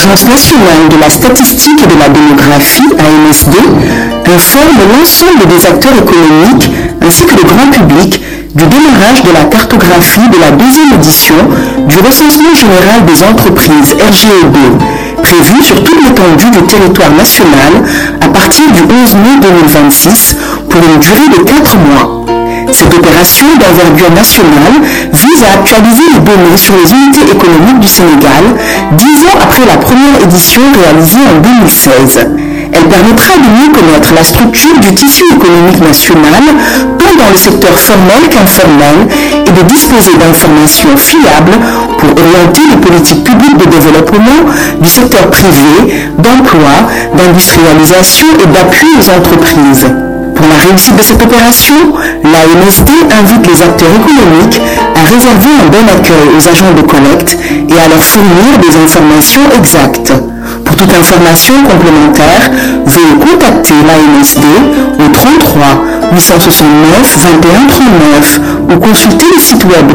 l'Agence nationale de la statistique et de la démographie, ANSD, informe l'ensemble des acteurs économiques ainsi que le grand public du démarrage de la cartographie de la deuxième édition du recensement général des entreprises RGEB, prévu sur toute l'étendue du territoire national à partir du 11 mai 2026 pour une durée de 4 mois. Cette opération d'envergure nationale vise à actualiser les données sur les unités économiques du Sénégal dix ans après la première édition réalisée en 2016. Elle permettra de mieux connaître la structure du tissu économique national, tant dans le secteur formel qu'informel, et de disposer d'informations fiables pour orienter les politiques publiques de développement du secteur privé, d'emploi, d'industrialisation et d'appui aux entreprises. Pour la réussite de cette opération, l'ANSD invite les acteurs économiques à réserver un bon accueil aux agents de collecte et à leur fournir des informations exactes. Pour toute information complémentaire, veuillez contacter l'ANSD au 33 869 21 39 ou consulter le site web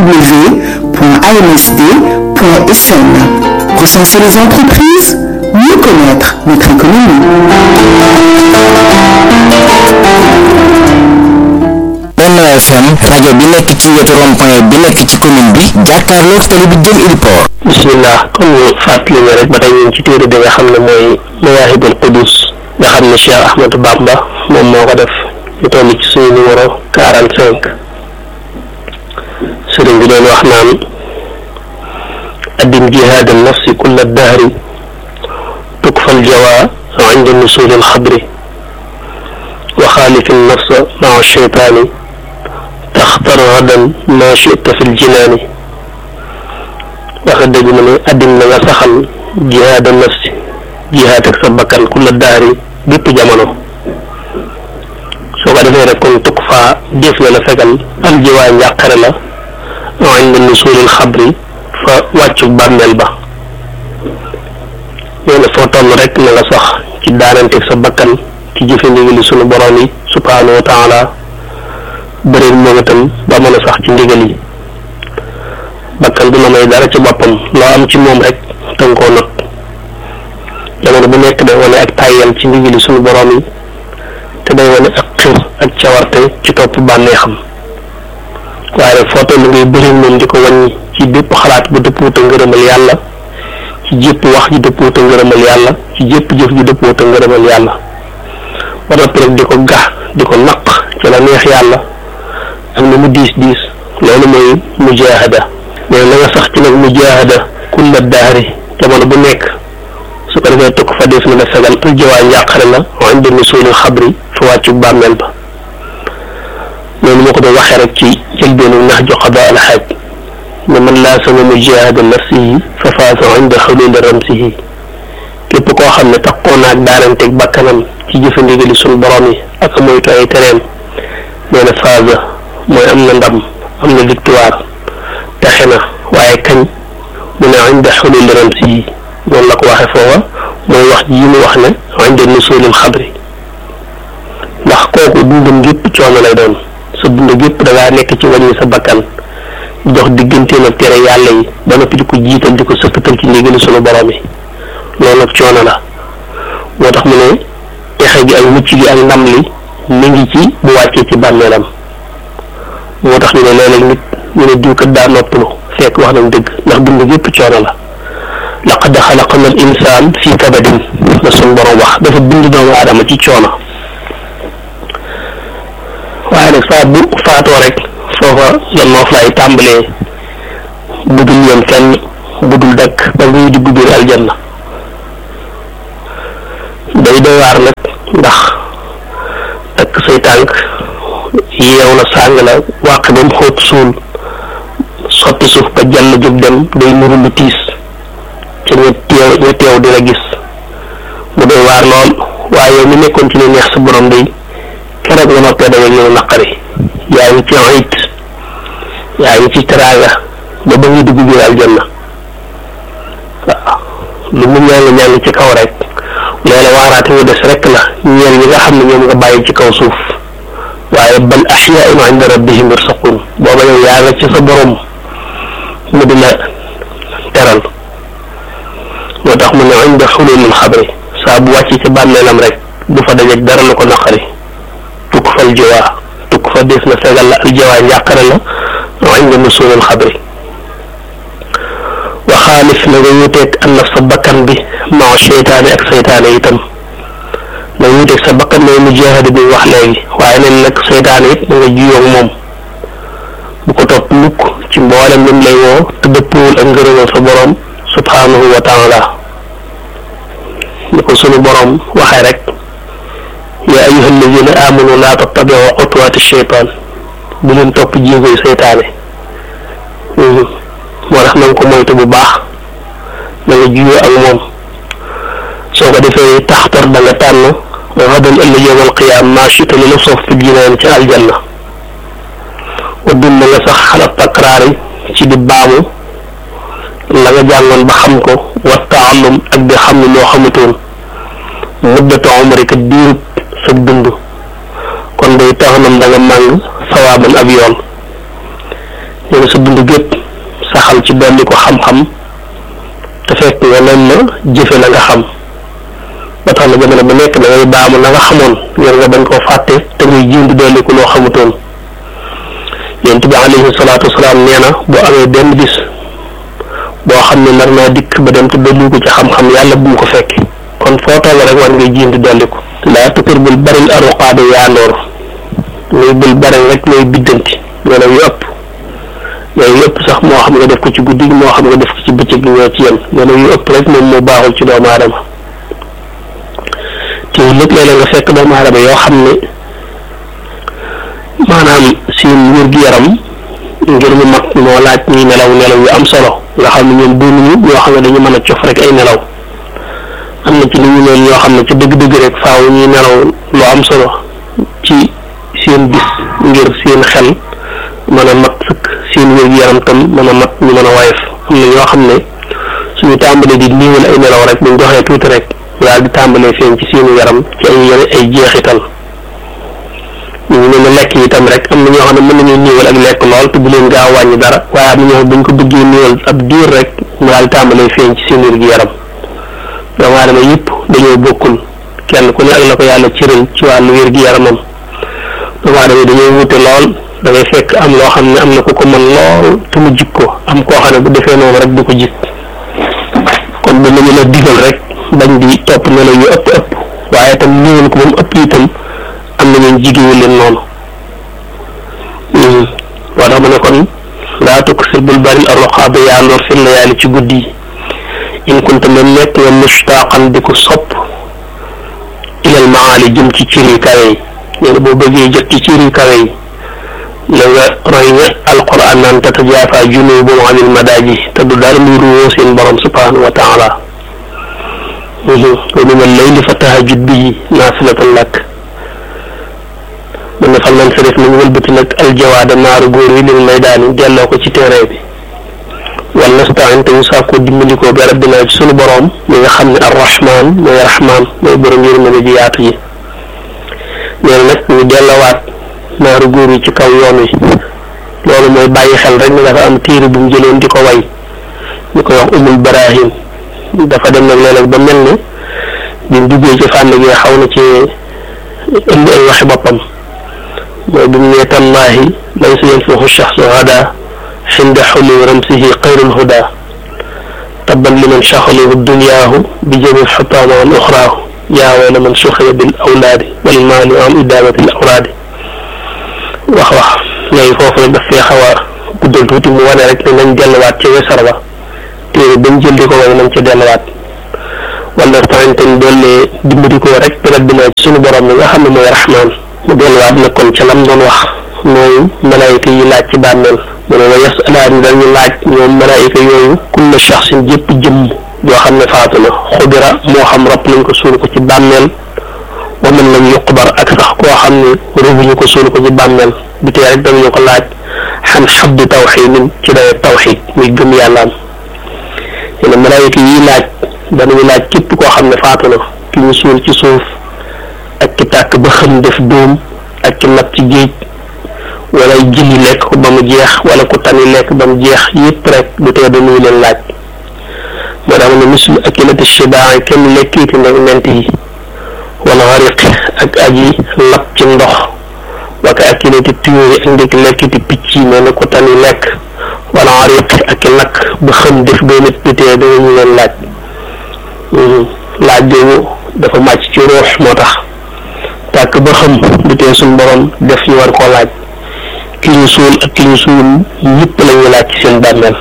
www.ansd.sn. Recenser les entreprises, mieux connaître notre économie. Benno FM rajo bi nekk ci wetu rond-point bi nekk ci commune bi jàkkaarloog télé bi jëm Iliport. bismillah comme ñu fàttali ne rek ba tey ñu ngi ci téere bi nga xam ne mooy Mawaahibul Qudus nga xam ne Cheikh Ahmadou Bamba moom moo ko def ñu toll ci suñu numéro 45 sëriñ bi doon wax naan addim jihaad an nafsi kulla dahri tukfal jawa inda nusul al xabri wa xaalif an nafsa maa sheytaani taxtar gadan ma chita fi ljinaani waxe dëgg mu ne addim na nga saxal jihaad an nafsi jihaad ak sa bakkan kulla dahri bépp jamono soo ko defee rek kon tukk faa def na la fegal aljiwaa njàqare la inda nusulil xabri fa wàccu bàmmeel ba nee na foo toll rek na nga sax ci daananteeg sa bakkan ci jëfe ndigali sunu borom yi subhaanahu wa taala bëri moom itam ba mën a sax ci ndigal yi bakkan du la may dara ci boppam loo am ci moom rek tënk koo not jamono bu nekk day wane ak tàyyal ci ndigali sunu borom yi te day wane ak xir ak cawarte ci topp bànneexam waaye rek foo toll ngay bëri moom di ko wàññi ci bépp xalaat bu dëppoo te ngërëmal yàlla ci jépp wax ji dëppoo te ngërëmal yàlla ci jépp jëf ji dëppoo te ngërëmal yàlla ba noppi rek di ko gax di ko naq ci la neex yàlla ak ni mu diis diis loolu mooy mujaahada mais na nga sax ci nag mujaahada kulla daari jamono bu nekk su ko defee tukk fa def na la fegal aljawaa njàqare la wañ demi suulil xabri fa wàccu bàmmeel ba loolu moo ko doon waxee rek ci jëlbeenu nax ju xada alxaaj ne man laa sama mujaahada nafsihi fa faasa inda xululi ramsihi képp koo xam ne taxoo naag daananteeg bakkanam ci jëfandigali suñu borom yi ak moytu ay tereem nee na faasa mooy am na ndam am na victoire texe na waaye kañ mu ne inda xululi ramsihi noonu la ko waxee foofa mooy wax ji mu wax ne inda nusulil xabri ndax kooku dundam gépp coono lay doon sa dund gépp da ngaa nekk ci wàññi sa bakkan jox digganteem ak tere yàlla yi ba noppi di ko jiital di ko sëkkatal ci ndigali sunu borom yi loolu ak coono la moo tax mu ne texe gi ak mucc gi ak ndam li mi ngi ci bu wàccee ci bàmmeelam moo tax ñu ne léeg-léeg nit ñu ne diw kat daa noppalu fekk wax nañ dëgg ndax dund gépp coono la laqad xalaqna al insaan fii kabadin la sunu borom wax dafa bind doomu aadama ci coono waaye nag saa bu faatoo rek foofa la noof laay tàmbalee budul yem fenn budul dakk ba ngay dugg biir aljanna day doy waar nag ndax takk say tànk yeew la sàng la wàq ba mu xóot suul sotti suuf ba jàll jóg dem day nuru lu tiis ca ña teew ña teew di la gis mu doy waar lool waaye yow mi nekkoon ci lu neex sa borom day keroog nga noppee dañu ñëw naqari yaa ngi ci ayit yaa ngi ci teraanga ba ba ngi dugg biir aljanna waaw lu mu ñàng ñàng ci kaw rek loola waaraate wu des rek la ñeel ñi nga xam ne ñoom nga bàyyi ci kaw suuf waaye bal axyaun inda rabbihim yursaqun booba yow yaa nga ci sa borom mu di la teral moo tax mu ne xululul xabri saa bu wàcc ci bàmmeelam rek du fa dajeeg dara lu ko naqari tukk fal jiwaa tukk fa des na fegal la al jiwaa njàqare la inda nusulul xabri wa xaalif na nga wuteeg an naf sa bakkan bi maa seytaane ak seytaane itam na nga wuteeg sa bakkan mooy mujaahada bi wax léegi waaye neen nag seytaane it na nga jiyoog moom bu ko topp mukk ci mboolem lim lay woo te dëppoowul ak ngërëmal sa borom subhanahu wa taala ni ko sunu borom waxee rek yaa ayuha alladina amanu laa tattabiu xutuwaati cheytaan bu leen topp jéegoy seytaane moo tax na nga ko moytu bu baax na nga juyoo ak moom soo ko defee taxtar da nga tànn xadan ëllëg yowmal qiyaam maa chita li la soof fi jinaan ci aljanna wa dum na nga sax xalaat takraar yi ci di baamu la nga jàngoon ba xam ko wa taallum ak di xam ne loo xamutoon muddatu umrika diirub sa dund kon day tax nam da nga màng sawaaban ab yoon nee na sa dund gépp saxal ci dolli ko xam-xam te fekk nga leen na jëfe la nga xam ba tax na jamono bu nekk da ngay baamu la nga xamoon ngir nga bañ koo fàtte te ngay jéem di dolli ko loo xamutoon yonent bi alayhi salaatu wasalaam nee na boo amee benn bis boo xam ne nar naa dikk ba dem te dolli ko ci xam-xam yàlla bu mu ko fekk kon foo toll rek war ngay jéem di dolli ko laa tukkër bul baril aruqaade yaandoor muy bul baril rek looy biddanti nelaw yu ëpp nelaw yu ëpp sax moo xam nga def ko ci guddi gi moo xam nga def ko ci bëccëg gi ñoo ci yem nelaw yu ëpp rek moom moo baaxul ci doomu aadama te lépp léeg-léeg nga fekk doomu aadama yoo xam ne maanaam seen wér-gu-yaram ngir mu mat moo laaj ñuy nelaw nelaw yu am solo nga xam ne ñoom doonuñu ñoo xam ne dañu mën a cof rek ay nelaw am na ci li ñu leen ñoo xam ne ca dëgg-dëgg rek faaw ñuy nelaw lu am solo ci seen bis ngir seen xel mën a mat sëkk seen wér-gu-yaram tam mën a mat ñu mën a woyof am na ñoo xam ne suñu tàmbalee di niiwal ay nelaw rek buñ doxee tuuti rek daal di tàmbalee feeñ ci seenu yaram ci ay yene ay jeexital ñu ngi leen lekk yi tam rek am na ñoo xam ne mën nañu niiwal ak lekk lool te bu leen gaaw wàññi dara waaye am na ñoo xam buñ ko bëggee niiwal ab diir rek mu daal di tàmbalee feeñ ci seen wér-gu-yaram doomu aadama yëpp dañoo bokkul kenn ku ne ak la ko yàlla cëral ci wàllu wér-gu-yaramam doomu aadama dañoo wute lool da ngay fekk am loo xam ne am na ku ko mën lool te mu jik ko am koo xam ne bu defee noonu rek du ko jik kon ba nañu la digal rek bañ di topp nelaw yu ëpp ëpp waaye tam niiwal ko ba mu ëpp itam am na ñeen jigéewu leen noonu moo tax ma ne kon laa tukk si bul bari arroxaaba yaandoor fi layaali ci guddi yi in kunta même nekk nga mustaaqan di ko sopp ilal maali jëm ci ciri kawe yi nee na boo bëggee jot ci ciri kawe yi na nga roy nga alquran naan tatajaafa junubuhum anil madaaji te du dara luy ruwoo seen borom subhanahu wa taala wa min al-layli fa tahajjud bihi naafilatan lak mën na fal man sa def nañ wëlbati nag aljawaada naaru góor yi lil maydaani delloo ko ci terrain bi wal nastain te ñu sàkkoo dimbandikoo bi rabbina ci sunu boroom mi nga xam ne arrahman mooy rahman mooy borom yërmande ji yaatu ji nee na nag ñu dellowaat naaru góor yi ci kaw yoon wi loolu mooy bàyyi xel rek ne dafa am téere bu mu jëloon di ko way ñu koy wax umul barahim dafa dem nag léeg-léeg ba mel ne bi mu duggee ci fànn gi xaw na ci indi ay waxi boppam mooy bi mu nee tallaahi laysa yanfahu shaxsu hada xinda xuli ramsihi xayrul huda tabban liman shaxalahu dunyaahu bi jami xutaama an uxraahu yaa wayla man suxiya bil awlaadi wal maali an idaamati l awlaadi wax wax léegi foofu nag daf fee xaw a guddal tuuti mu wane rek ne nañ delluwaat ca wesar ba téere bañ jël di ko way nañ ca delluwaat wala taanten doole dimbali ko rek rabbina ci sunu borom mi nga xam ne mooy rahmaan mu delluwaat nag kon ca lam doon wax mooy malaayika yi laaj ci bàmmeel mu ne wa yasalaani dañu laaj ñoom malaayika yooyu kulla shaxsin jëpp jëmm yoo xam ne faatu na xubira moo xam rab nañ ko suul ko ci bàmmeel wa man lam yuqbar ak sax koo xam ne rubuñu ko suul ko ci bàmmeel bi tey rek danañu ko laaj xam xabdi tawxiidin ci dawe tawxiid muy gëm yàllaam yéen malaayika yi laaj danañu laaj képp koo xam ne faatu na ki ñu suul ci suuf ak ki tàkk ba xam def dóom ak ki nab ci géej wala jëli lekk ko ba mu jeex wala ku tani lekk ba mu jeex yépp rek du tee dañuy leen laaj moo tax ne mislu akilati shibaa kenn lekkiiti nag ment yi wala xariq ak aji lap ci ndox waka akilati tuyóori ak ndik lekkiti picc yi mel ne ko tani lekk wala xariq ak lakk ba xam def boo nit nitee danañu leen laaj laaj boobu dafa màcc ci ruux moo tax tàkk ba xam du tee suñ borom def ñu war koo laaj ki ñu suul ak ki ñu suul ñëpp la ñuy laaj ci seen bàmmeel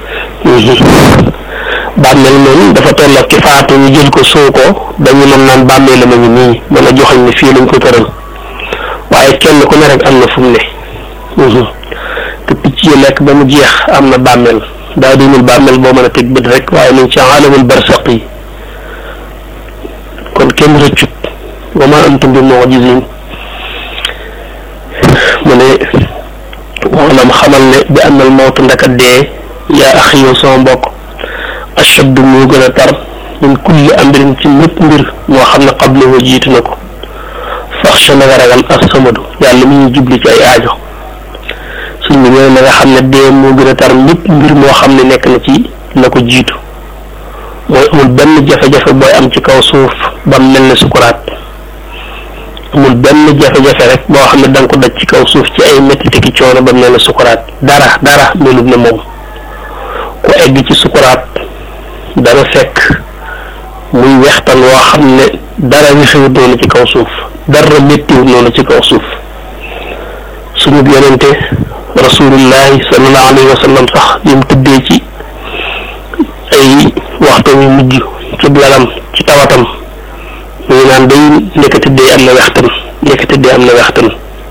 bàmmeel moom dafa toll ak ki faatu ñu jël ko soo ko dañu mën naan bàmmeel la ma ngi nii mën a joxañ ne fii lañ ko tëral waaye kenn ku ne rek am na fu mu ne te picc yi lekk ba mu jeex am na bàmmeel daa doonul bàmmeel boo mën a teg bët rek waaye nañ ci alamul barsaq yi kon kenn rëccut wa ma antum bi mu'jizin mu ne maanaam xamal ne bi am nal mawtu ndaka dee yaa axi yow sama mbokk ashaddu moo gën a tar min kulli amrin ci mépp mbir moo xam ne qablahu jiitu na ko faxsha na nga ragal as-samadu yàlla mi ñu jubli ci ay aajo suñ bi nee na nga xam ne dee moo gën a tar mépp mbir moo xam ne nekk na ci la ko jiitu mooy amul benn jafe-jafe booy am ci kaw suuf ba mel ne sukuraat amul benn jafe-jafe rek boo xam ne da nga ko daj ci kaw suuf ci ay métti ki coono ba mel ne sukuraat dara dara melut ne moom ku egg ci sukuraat dana fekk muy wextan woo xam ne dara wexewut noonu ci kaw suuf dara méttiwut noonu ci kaw suuf suñu yonente rasulullahi sallallahu alayhi wa sallam sax li mu tëddee ci ay waxtu yu mujj ci lalam ci tawatam mu ngi naan day nekkati dee am na wextan nekkati dee am na wextan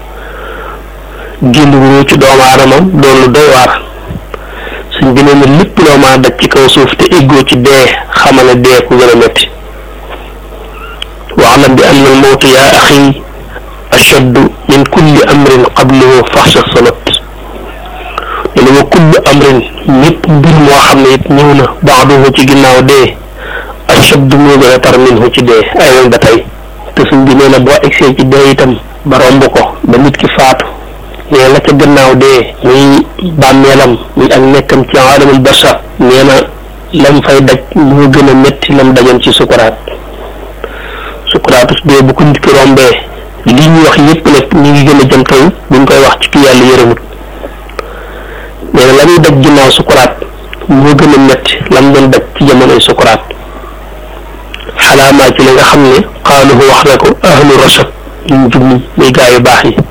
génn wu ci doomu aadama doon lu doy waar suñ bi nee lépp loo maa daj ci kaw suuf te éggoo ci dee xamal ne dee ku gën a métti waalam bi anna al mawtu yaa axi ashaddu min kulli amrin qablahu faxsha salat ne wa kullu amrin ñëpp mbir moo xam ne it ñëw na baaduhu ci ginnaaw dee ashaddu moo gën a tar minhu ci dee ay woon ba tey te suñ bi nee na boo egsee ci dee itam ba romb ko ba nit ki faatu nee la ca gannaaw dee muy bàmmeelam muy ak nekkam ci alamul barsa nee na lam fay daj moo gën a métti lam dajoon ci sukuraat sukuraatu dee bu ko nit ki rombee li ñuy wax yépp nag ñu ngi gën a jëm kaw buñ koy wax ci ki yàlla yërëmut nee na la muy daj ginnaaw sukuraat moo gën a métti lam doon daj ci jamonoy sukuraat xalaamaa ci li nga xam ne xaaluhu wax na ko ahlu rashad ñu jub ñi muy gaa yu baax yi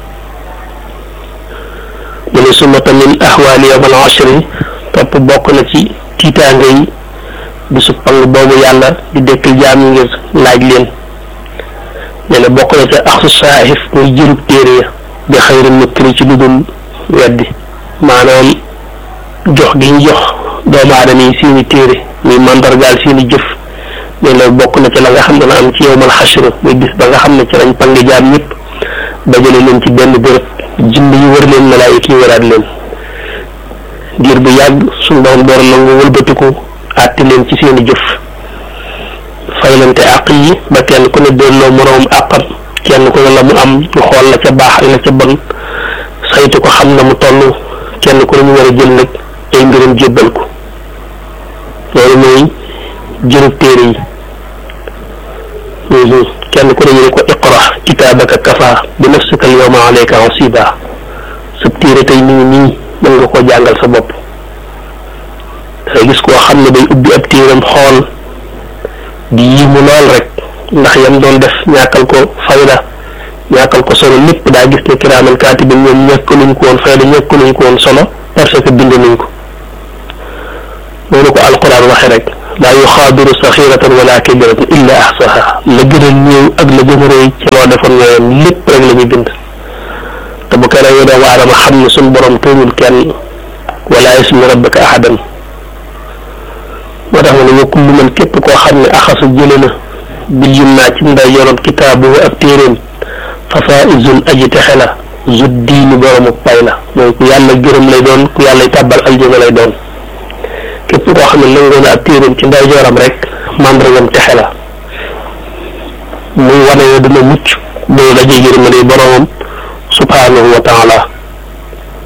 mu ne sumata min ahwaali yawmal ashri topp bokk na ci tiitaange yi bisu pang boobu yàlla di dekkal jaam yi ngir laaj leen nee na bokk na ca axsu saahif muy jërub téere ya bi xayri mukkiri ci lu dul weddi maanaam jox gi ñu jox doomu aadama yi seeni téere muy mandargaal seeni jëf nee na bokk na ci la nga xam ne na am ci yowmal xashr muy bis ba nga xam ne ci lañ pang jaam ñëpp dajale leen ci benn béréb jinn yi wër leen malaayik yi wëraat leen diir bu yàgg suñ borom door nangu wëlbatiku àtte leen ci seeni jëf faylante àq yi ba kenn ku ne delloo moroom àqam kenn ku ne la mu am ñu xool la ca baax ak la ca bon saytu ko xam na mu toll kenn ku ne ñu war a jël nag ay mbiram jébbal ko loolu mooy jërub téere yi kenn ku ne ñu ne ko iqra kitaabaka kafa bi nafsika al yawma alayka hasiba sa téere tey mi ngi nii mën nga koo jàngal sa bopp dangay gis koo xam ne day ubbi ab téeram xool di yimu lool rek ndax yam doon def ñàkkal ko fayda ñàkkal ko solo lépp daa gis ne kiraaman kaatibin ñoom ñàkkaluñ ko woon fayda ñàkkaluñ ko woon solo parce que bind nañ ko noonu ko alquran waxe rek laa yuxaadiru saxiratan wala kabiratan illa ahsaha la gën a néew ak la gën a rëy ci loo defoon ñooyam lépp rek la ñuy bind te bu keneen yow doomu aadama xam ne suñ borom tooñul kenn wala yasmi rabbaka ahadan moo tax ma ne wa kullu man képp koo xam ne axasa jële na bil yum naa ci nday yoroon kitaabu ak téeréem fa faizun aji texe la zu diini boromu pay la mooy ku yàlla gërëm lay doon ku yàlla tàbbal aljana lay doon képp koo xam ne nangoo na ab téeréem ci nday jooram rek màndargam texe la muy wane ne dina mucc boo dajee yërmande boromam subhanahu wa taala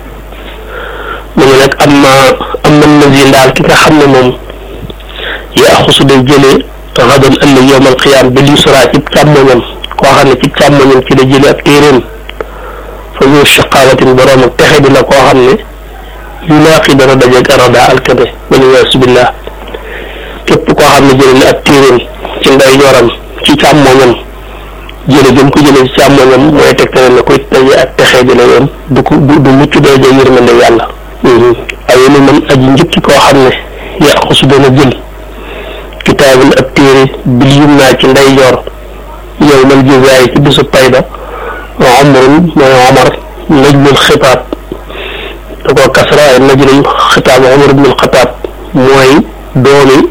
mu ne nag am na am na nazir daal ki nga xam ne moom yaxusu day jëlee xadan ëllëg yowmal qiyaam bi lisra ci càmmoñam koo xam ne ci càmmoñam ci la jëlee ab téeréem fa zu shaqaawatin borom ak texe di la koo xam ne yulaaqi dana dajeeg arada alkade waliyaasu billah képp koo xam ne jëlee na ab téeréem ci ndeyjooram ci càmmoñam jële gëm ko jëlee ci càmmoñam mooy tegtale na koy daje ak texe di la yoon du ko du du mucc doo jël yërmande yàlla aye ni man aji njëkki koo xam ne yaxusu dana jël kitaabul ab téere bil yum naa ci ndeyjoor yow mal jazaay ci bisu payda omrun mooy omar najmul xitaab da koo kasra ay najmul xitaab omar ibnul xataab mooy doomi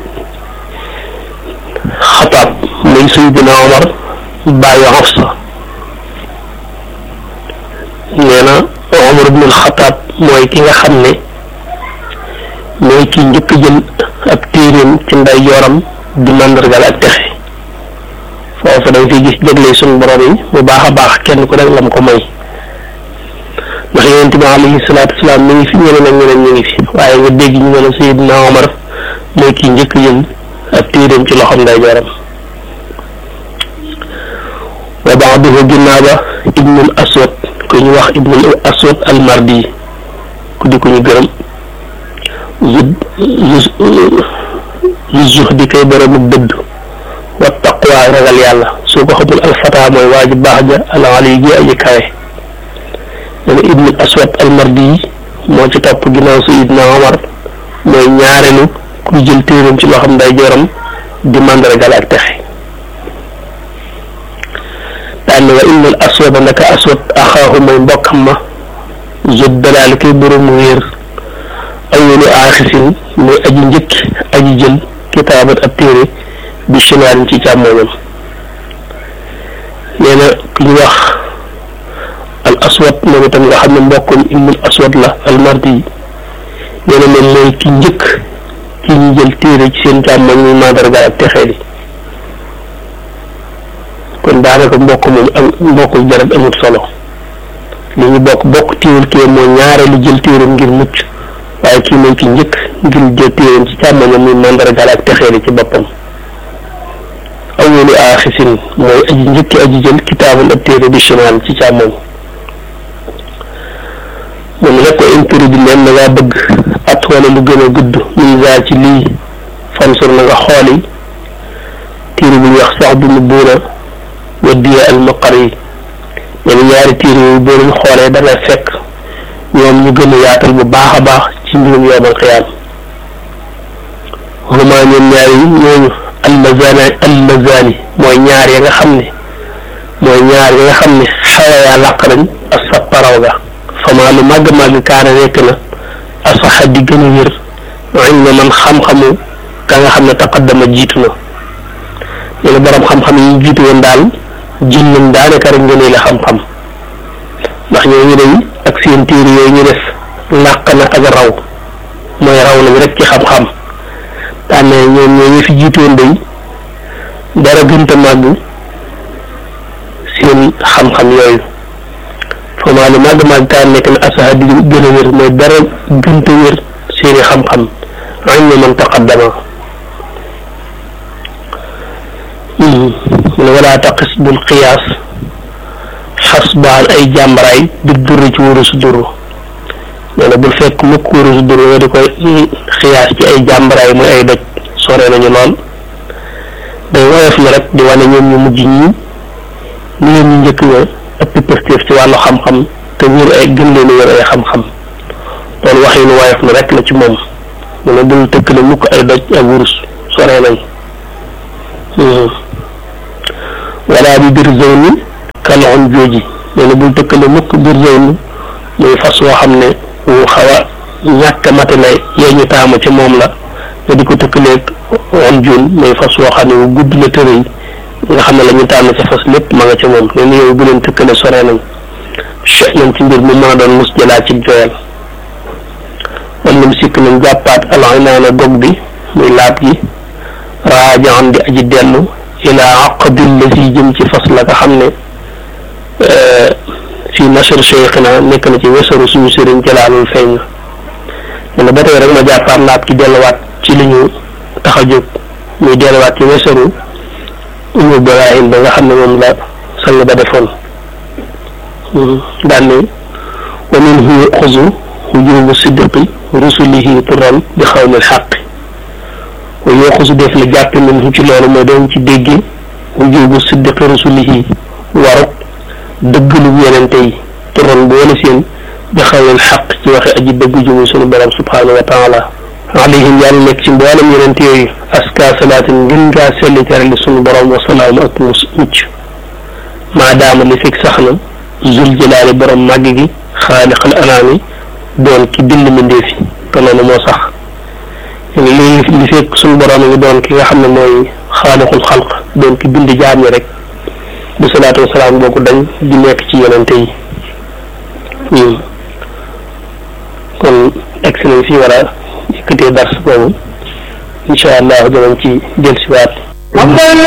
xataab muy sayyidina omar bàyyi Hafsa nee na omar ibnul xataab mooy ki nga xam ne mooy ki njëkk jël ab téeréem ci nday jooram di màndargal ak texe foofu da nga fiy gis jagley suñu borom yi bu baax a baax kenn ku nekk lam ko may ndax yonent bi alayhi salaatu wasalaam mi ngi fi ñeneen ak ñeneen ñu ngi fi waaye nga dégg ñu ne la Seydina Omar mooy ki njëkk jël ab téeréem ci loxom nday jooram wa ba'duhu ginnaaw ba ibnul aswad ku ñu wax ibnul aswad almardi ku di ko ñu gërëm zu zuhdi kay boroomu dëdd wa taqwa ragal yàlla soo ko xamul alfata mooy waa ji baax ja alali ji aji kawe nee na ibnul aswad almardi moo ci topp ginnaaw sayidna omar mooy ñaareelu kuy jël téeram ci loo xam nday joram di màndargal ak texe daan ne wa innal aswada ndaka aswad axaahu mooy mbokkam ma zut dalaal kay boroomu wéer awwalu aaxisin mooy aji njëkk aji jël kitaabat ab téere bi chimaalin ci càmmooñam nee na ku ñu wax al aswad moom itam nga xam ne mbokkum ibnul aswad la al mardi yi nee na moom mooy ki njëkk ki ñu jël téere ci seen càmmooñ muy mandarga ak texee di kon daanaka mbokk moom am mbokku jarat amut solo li ñu bokk bokk téewul kee moo ñaareelu jël téeram ngir mucc waaye kii mooy ki njëkk ngir jël téeram ci càmmoñam muy mandargaal ak texeeli ci boppam awwalu aaxisin mooy aji njëkki aji jël kitaabul ab téere bi chimal ci càmmoñ mu ne nag ko intérêt bi leen na ngaa bëgg at wala lu gën a gudd muy gaa ci lii fansur na nga xooli téere bu ñuy wax sax bu mu buuna wa diya al maqar yi ñen ñaari téere yooyu boo leen xoolee dana fekk ñoom ñu gën a yaatal bu baax a baax ci mbirum yoomal xiyaam huma ñoom ñaar yi ñooñu almazani almazani mooy ñaar ya nga xam ne mooy ñaar ya nga xam ne xawayaa làq nañ as sa paraw ga fama lu màgg màgg kaana nekk na asaxa di gën a wér ilma man xam-xamu ka nga xam ne taqaddama jiitu na ñu ne borom xam-xam yi jiitu woon daal jël nañ daanaka rek ngeen la xam-xam ndax ñooñu dañ ak seen téere yooyu ñu def làq na ak raw mooy raw nañ rek ci xam-xam daan ne ñoom ñooñu fi jiitoon day dara gënta màgg seen xam-xam yooyu foomaa lu màgg màgg kaan nekk na asaha di gën a wér mooy dara gënta wér seeni xam-xam añ na man taqaddama mu ne walaa taqis bul qiyaas xas baan ay jàmbaraay di durri ci wóoru su duru nee na bul fekk mukk wóoru su duru nga di koy xiyaas ci ay jàmbaraay muy ay doj sore nañu lool day woyof na rek di wane ñoom ñu mujj ñi ni leen ñu njëkk ña ëpp pëstéef ci wàllu xam-xam te wóor ay gën leen wóor ay xam-xam loolu wax yi nu woyof na rek la ci moom mu ne bul tëkkale mukk ay doj ak wurus sore nañ wala bi biir zone kaloxon jooji nee na bul tëkkale mukk biir zone muy fas woo xam ne wu xaw a ñàkk matale yee ñu taamu ci moom la nga di ko tëkkaleeg on juun muy fas woo xam ne wu gudd la tëre yi nga xam ne la ñu tànn ca fas lépp ma nga ca moom nee na yow bu leen tëkkale sore nañ che nañ ci mbir mu mën a doon mus jëlaat ci joyal wala mu sikk nañ jàppaat alay naa na gog bi muy laab gi raajaan di aji dellu ilaa aqdil la si jëm ci fas la nga xam ne fii nashr cheikhina nekk na ci wesaru suñu sëriñ jalaalul feeñ na ne ba tey rek ma jàppaat laab ki delluwaat ci li ñu tax a jóg muy delluwaat ci wesaru umu Ibrahim ba nga xam ne moom la sang ba defoon daan ne wa minhu yuxazu wujubu sidqi rusulihi turan bi xawlil xaq wa yuxazu def la jàppe minhu ci loolu mooy doon ci dégge wujubu sidqi rusulihi waruk dëggalu yenente yi turan boole seen bi xawlil xaq ci waxe aji dëgg jumu sunu borom subhanahu wa taala alayhim yàlla nekk ci mboolem yenente yooyu aska salaatin ngën ngaa selli terali sunu borom wa salaam ak mucc maadaama li fekk sax na zul jalaali borom màgg gi xaaliqal anaami doon ki bind mbindeef yi te loolu moo sax li li fekk suñu borom ngi doon ki nga xam ne mooy xaaliqul xalq doon ki bind jaam ñi rek bu salaatu wasalaam boobu dañ di nekk ci yonente yi kon egsi nañ fi war a yëkkatee dars boobu incha allah dinañ ci dellusiwaat